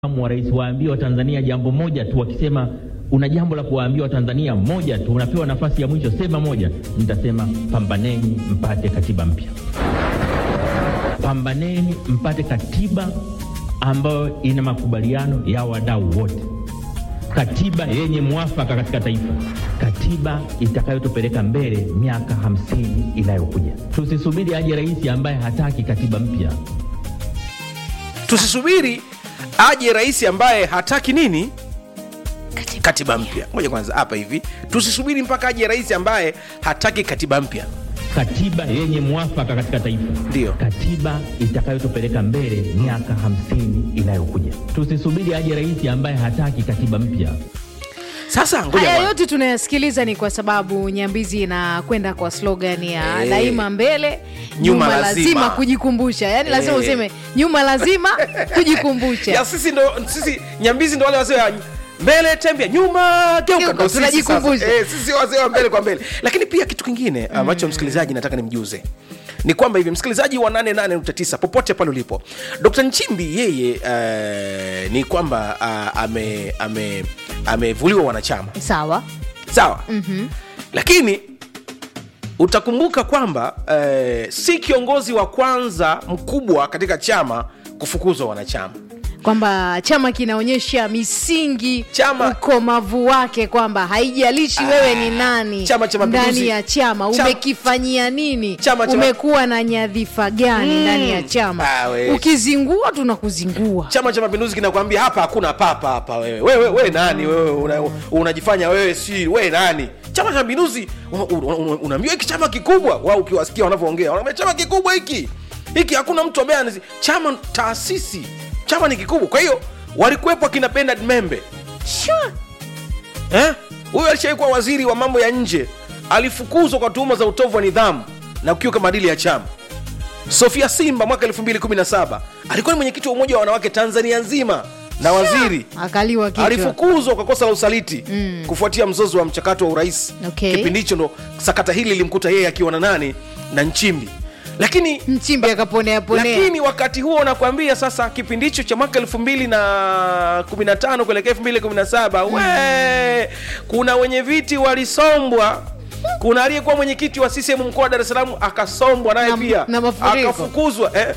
wa rais waambie Watanzania jambo moja tu, wakisema una jambo la kuwaambia Watanzania moja tu, unapewa nafasi ya mwisho, sema moja. Nitasema pambaneni mpate katiba mpya, pambaneni mpate katiba ambayo ina makubaliano ya wadau wote, katiba yenye mwafaka katika taifa, katiba itakayotupeleka mbele miaka hamsini inayokuja. Tusisubiri aje rais ambaye hataki katiba mpya. tusisubiri aje rais ambaye hataki nini katiba mpya moja kwanza hapa hivi tusisubiri mpaka aje rais ambaye hataki katiba mpya katiba yenye mwafaka katika taifa, Ndiyo. katiba itakayotupeleka mbele miaka hamsini inayokuja. Tusisubiri aje rais ambaye hataki katiba mpya. sasa ngoja haya kwanza. yote tunayasikiliza ni kwa sababu nyambizi inakwenda kwa slogan ya Eh. daima mbele Nyuma nyuma, lazima. lazima. kujikumbusha yaani lazima Eh. useme nyuma lazima kujikumbusha ya sisi ndo sisi nyambizi ndo wale wazee wa mbele tembea nyuma geuka Geuka, ndo sisi tunajikumbusha. sasa. Eh, sisi wazee wa mbele kwa mbele lakini pia kitu kingine ambacho msikilizaji nataka nimjuze ni kwamba hivi msikilizaji wa 88.9 popote pale ulipo dr nchimbi yeye uh, ni kwamba uh, ame ame amevuliwa wanachama sawa sawa mm-hmm. lakini utakumbuka kwamba eh, si kiongozi wa kwanza mkubwa katika chama kufukuzwa wanachama kwamba chama kinaonyesha misingi Chama- ukomavu wake kwamba haijalishi wewe ni nani Chama cha Mapinduzi- ndani ya chama Chama- umekifanyia nini Chama cha- umekuwa na nyadhifa gani ndani ya chama Ah, we. ukizingua tunakuzingua chama cha mapinduzi kinakwambia hapa hakuna papa hapa wewe wewe wewe nani wewe una- unajifanya wewe si wewe nani chama cha mapinduzi una- una- una- unaambiwa hiki chama kikubwa wao ukiwasikia wanavyoongea wanaambia chama kikubwa hiki hiki hakuna mtu ambaye anazi- chama taasisi chama ni kikubwa kwa hiyo walikuwepo akina Bernard Membe sure. Eh? huyu alishawai kuwa waziri wa mambo ya nje alifukuzwa kwa tuhuma za utovu wa nidhamu na kukiuka maadili ya chama sofia simba mwaka 217 alikuwa ni mwenyekiti wa umoja wa wanawake tanzania nzima na waziri akaliwa kichwa alifukuzwa kwa kosa la usaliti mm. kufuatia mzozo wa mchakato wa urais Okay. kipindi hicho ndo sakata hili lilimkuta yeye akiwa na nani na nchimbi lakini mchimbi akaponea ponea lakini wakati huo nakwambia sasa kipindi hicho cha mwaka elfu mbili na kumi na tano kuelekea elfu mbili kumi na saba we kuna wenye viti walisombwa kuna aliyekuwa mwenyekiti wa CCM mkoa wa Dar es Salaam akasombwa naye Na- pia na mafuriko. akafukuzwa eh.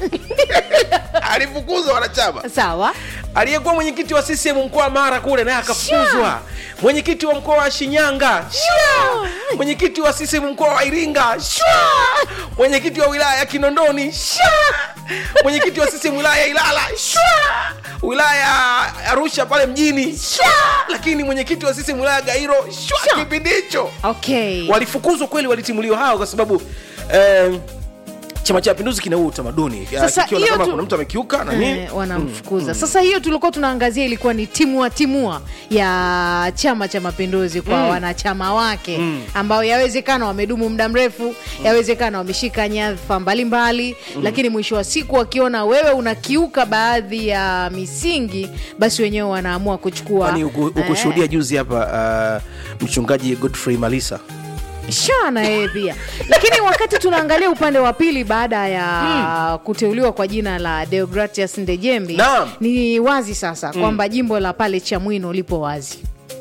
alifukuzwa wanachama sawa aliyekuwa mwenyekiti wa CCM mkoa wa Mara kule naye akafukuzwa mwenyekiti wa mkoa wa Shinyanga shwa! mwenyekiti wa CCM mkoa wa Iringa shwa! mwenyekiti wa wilaya ya Kinondoni shwa! mwenyekiti wa CCM wilaya ya Ilala shwa! wilaya ya Arusha pale mjini shwa! lakini mwenyekiti wa CCM wilaya ya Gairo shwa! kipindi hicho okay walifukuzwa kweli walitimuliwa hao kwa sababu eh, chama cha mapinduzi kina huu utamaduni Sasa kikiona hiyo kama tu- kuna mtu amekiuka na nini Eh, wanamfukuza sasa hiyo tulikuwa tunaangazia ilikuwa ni timua timua ya chama cha mapinduzi kwa wanachama wake ambao yawezekana wamedumu muda mrefu yawezekana wameshika nyadhifa mbalimbali lakini mwisho wa siku wakiona wewe unakiuka baadhi ya misingi basi wenyewe wanaamua kuchukua kwani uku- ukushuhudia juzi hapa uh, mchungaji godfrey malisa sha na yeye pia lakini wakati tunaangalia upande wa pili baada ya kuteuliwa kwa jina la deogratias ndejembi Naam. ni wazi sasa kwamba jimbo la pale chamwino lipo wazi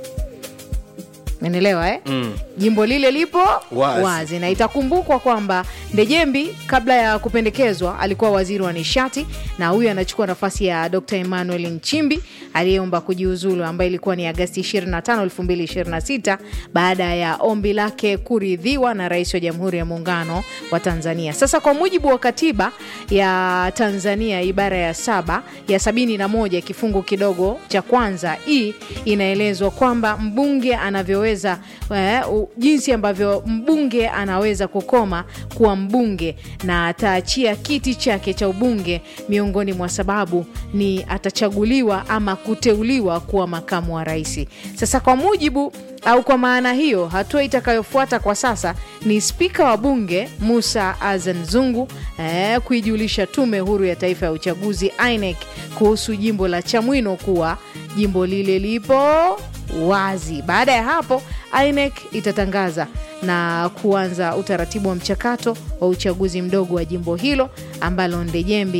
menelewa eh? mm. jimbo lile lipo Wazi. wazi na itakumbukwa kwamba ndejembi kabla ya kupendekezwa alikuwa waziri wa nishati na huyu anachukua nafasi ya dr emmanuel nchimbi aliyeomba kujiuzulu ambaye ilikuwa ni agasti 25 2026 baada ya ombi lake kuridhiwa na rais wa jamhuri ya muungano wa tanzania sasa kwa mujibu wa katiba ya tanzania ibara ya saba ya sabini na moja kifungu kidogo cha kwanza hii inaelezwa kwamba mbunge anavyoweza eh, u- jinsi ambavyo mbunge anaweza kukoma kuwa mbunge na ataachia kiti chake cha ubunge miongoni mwa sababu ni atachaguliwa ama kuteuliwa kuwa makamu wa rais sasa kwa mujibu au kwa maana hiyo hatua itakayofuata kwa sasa ni spika wa bunge musa azan zungu eh, kuijulisha tume huru ya taifa ya uchaguzi inec kuhusu jimbo la chamwino kuwa jimbo lile lipo wazi baada ya hapo inec itatangaza na kuanza utaratibu wa mchakato wa uchaguzi mdogo wa jimbo hilo ambalo ndejembi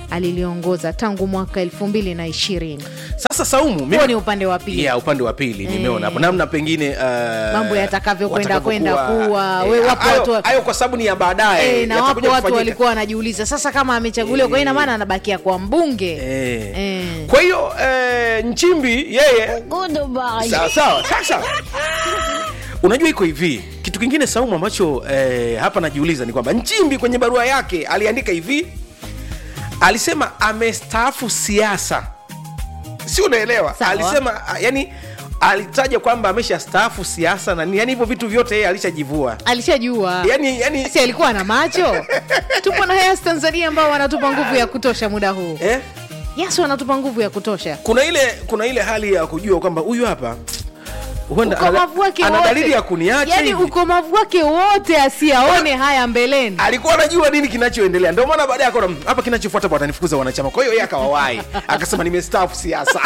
aliliongoza tangu mwaka elfu mbili na ishirini sasa saumu mimi- huo ni upande wa pili yeah, upande wa pili nimeona hapo namna pengine uh, Mambo yatakavyokwenda kwenda watakavyokuwa- kuwa. eh, We, wapo hayo- watu wa- hayo kwa sababu ni ya baadaye E, na wapo yatakuja watu kufanyika. walikuwa wanajiuliza sasa kama amechaguliwa kwa ina maana anabakia kwa mbunge Eh. Eh. kwa hiyo eh, nchimbi yeye sawa sawa sasa unajua iko hivi kitu kingine saumu ambacho eh, hapa najiuliza ni kwamba nchimbi kwenye barua yake aliandika hivi alisema amestaafu siasa si unaelewa Sawa. alisema ah, yani alitaja kwamba ameshastaafu siasa na nini. yani hivyo vitu vyote yeye alishajivua alishajua yani, yani, si alikuwa na macho tupo na Hayas Tanzania ambao wanatupa nguvu ya kutosha muda huu eh? yes wanatupa nguvu ya kutosha kuna ile kuna ile hali ya kujua kwamba huyu hapa huenda ukomavu wake ana wote dalili ya kuniacha yani hivi. ukomavu wake wote asiaone haya mbeleni alikuwa anajua nini kinachoendelea ndio maana baadaye akaona "Mm, hapa kinachofuata bwana watanifukuza wanachama kwa hiyo yeye akawawahi akasema nimestaafu siasa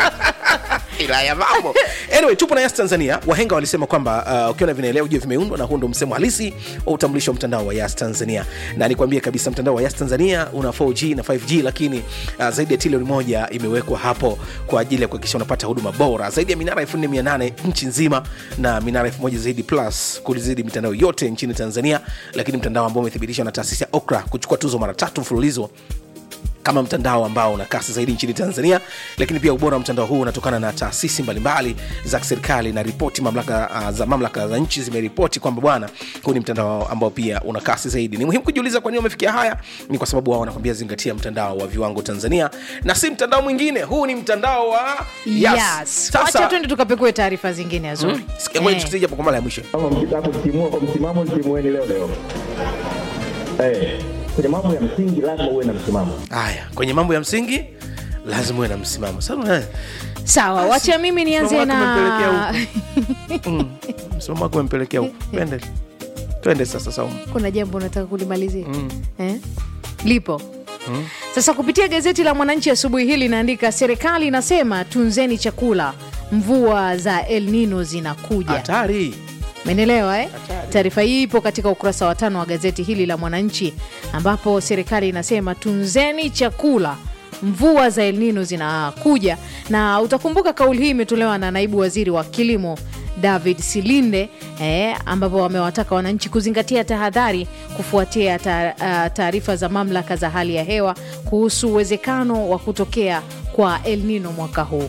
ila ya mambo anyway tupo na yas tanzania wahenga walisema kwamba uh, ukiona vinaelea ujue vimeundwa na huu ndo msemo halisi wa utambulisho wa mtandao wa yas tanzania na nikwambie kabisa mtandao wa yas tanzania una 4g na 5g lakini uh, zaidi ya trilioni moja imewekwa hapo kwa ajili ya kuhakikisha unapata huduma bora zaidi ya minara 4800 nchi nzima na minara 1000 zaidi plus kulizidi mitandao yote nchini tanzania lakini mtandao ambao umethibitishwa na taasisi ya okra kuchukua tuzo mara tatu mfululizo kama mtandao ambao una kasi zaidi nchini tanzania lakini pia ubora wa mtandao huu unatokana na taasisi mbalimbali za kiserikali na ripoti mamlaka uh, za mamlaka za nchi zimeripoti kwamba bwana huu ni mtandao ambao pia una kasi zaidi ni muhimu kujiuliza kwa nini wamefikia haya ni kwa sababu wao wanakwambia zingatia mtandao wa viwango tanzania na si mtandao mwingine huu ni mtandao wa yes. yes. wacha twende tukapekue taarifa zingine azuri Sikia, ngoja tusikie japo kwa mara ya mwisho Kama mkitaka kutimua kwa msimamo, timueni leo leo. Eh, kwenye mambo ya msingi lazima uwe na msimamo. haya kwenye mambo ya msingi lazima uwe na msimamo sasa eh, sawa wacha mimi nianze msimamo wako na mm, msimamo wako umempelekea huko twende twende sasa saumu kuna jambo unataka kulimalizia eh? lipo sasa kupitia gazeti la mwananchi asubuhi hii linaandika serikali inasema tunzeni chakula mvua za el nino zinakuja hatari menelewa eh? taarifa hii ipo katika ukurasa wa tano wa gazeti hili la mwananchi ambapo serikali inasema tunzeni chakula mvua za elnino zinakuja na utakumbuka kauli hii imetolewa na naibu waziri wa kilimo david silinde eh, ambapo wamewataka wananchi kuzingatia tahadhari kufuatia ta- ah, taarifa za mamlaka za hali ya hewa kuhusu uwezekano wa kutokea kwa elnino mwaka huu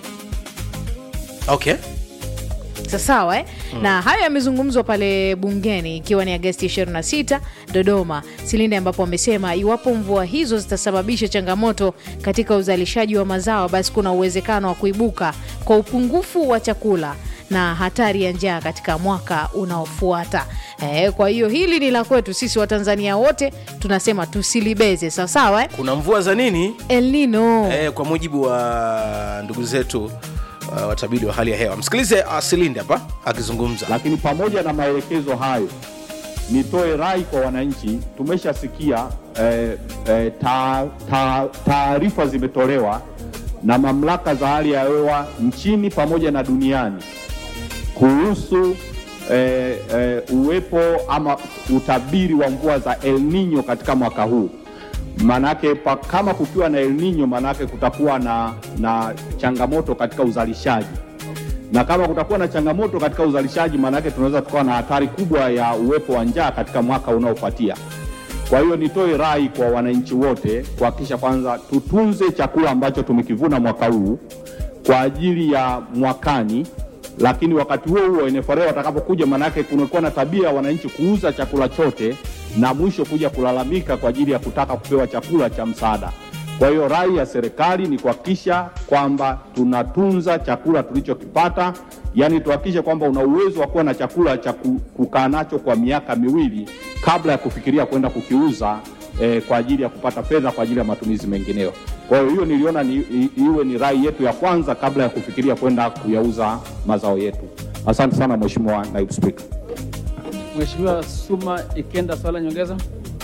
okay sasawa eh? mm. na hayo yamezungumzwa pale bungeni ikiwa ni agasti 26 dodoma silinde ambapo wamesema iwapo mvua hizo zitasababisha changamoto katika uzalishaji wa mazao basi kuna uwezekano wa kuibuka kwa upungufu wa chakula na hatari ya njaa katika mwaka unaofuata eh, kwa hiyo hili ni la kwetu sisi watanzania wote tunasema tusilibeze sawasawa eh? kuna mvua za nini elnino eh, kwa mujibu wa ndugu zetu uh, watabiri wa hali ya hewa msikilize uh, silinde hapa akizungumza Lakini pamoja na maelekezo hayo, nitoe rai kwa wananchi. Tumeshasikia eh, eh, ta- ta- taarifa zimetolewa na mamlaka za hali ya hewa nchini pamoja na duniani kuhusu eh, eh, uwepo ama utabiri wa mvua za El Nino katika mwaka huu. Maanake pa- kama kukiwa na El Nino, maanake kutakuwa na, na changamoto katika uzalishaji na kama kutakuwa na changamoto katika uzalishaji, maanake tunaweza tukawa na hatari kubwa ya uwepo wa njaa katika mwaka unaofuatia. Kwa hiyo nitoe rai kwa wananchi wote kuhakikisha kwanza tutunze chakula ambacho tumekivuna mwaka huu kwa ajili ya mwakani, lakini wakati huo huo NFRA watakapokuja, maanake kumekuwa na tabia ya wananchi kuuza chakula chote na mwisho kuja kulalamika kwa ajili ya kutaka kupewa chakula cha msaada. Kwa hiyo rai ya serikali ni kuhakikisha kwamba tunatunza chakula tulichokipata, yaani tuhakikishe kwamba una uwezo wa kuwa na chakula cha ku- kukaa nacho kwa miaka miwili kabla ya kufikiria kwenda kukiuza eh, kwa ajili ya kupata fedha kwa ajili ya matumizi mengineyo. Kwa hiyo hiyo niliona ni, i, iwe ni rai yetu ya kwanza kabla ya kufikiria kwenda kuyauza mazao yetu. Asante sana Mheshimiwa Naibu Spika. Mheshimiwa Suma Ikenda, swala nyongeza.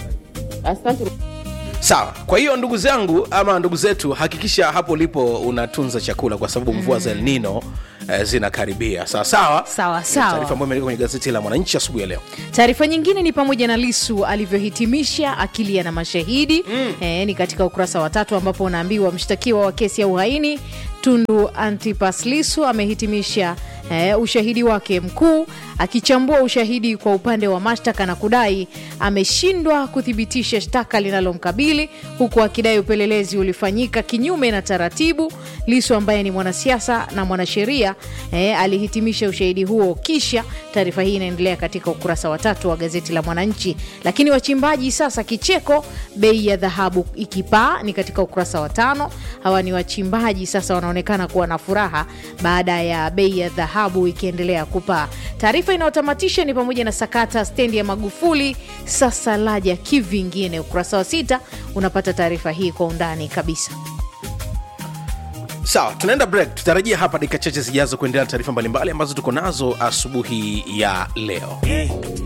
sawa kwa hiyo ndugu zangu ama ndugu zetu hakikisha hapo ulipo unatunza chakula kwa sababu mvua za elnino eh, zinakaribia sawa sawa Sawa, Ni sawa. taarifa ambayo imeandikwa kwenye gazeti la mwananchi asubuhi ya leo taarifa nyingine ni pamoja na lisu alivyohitimisha akilia na mashahidi mm. e, ni katika ukurasa wa tatu ambapo unaambiwa mshtakiwa wa kesi ya uhaini tundu antipas lisu amehitimisha e, ushahidi wake mkuu akichambua ushahidi kwa upande wa mashtaka na kudai ameshindwa kuthibitisha shtaka linalomkabili huku akidai upelelezi ulifanyika kinyume na taratibu lisu ambaye ni mwanasiasa na mwanasheria e, alihitimisha ushahidi huo kisha taarifa hii inaendelea katika ukurasa wa tatu wa gazeti la mwananchi lakini wachimbaji sasa kicheko bei ya dhahabu ikipaa ni katika ukurasa wa tano hawa ni wachimbaji sasa wanaonekana kuwa na furaha baada ya bei ya dhahabu ikiendelea kupaa taarifa inayotamatisha ni pamoja na sakata stendi ya magufuli sasa laja kivingine ukurasa wa sita unapata taarifa hii kwa undani kabisa sawa tunaenda break tutarajia hapa dakika chache zijazo kuendelea na taarifa mbalimbali ambazo tuko nazo asubuhi ya leo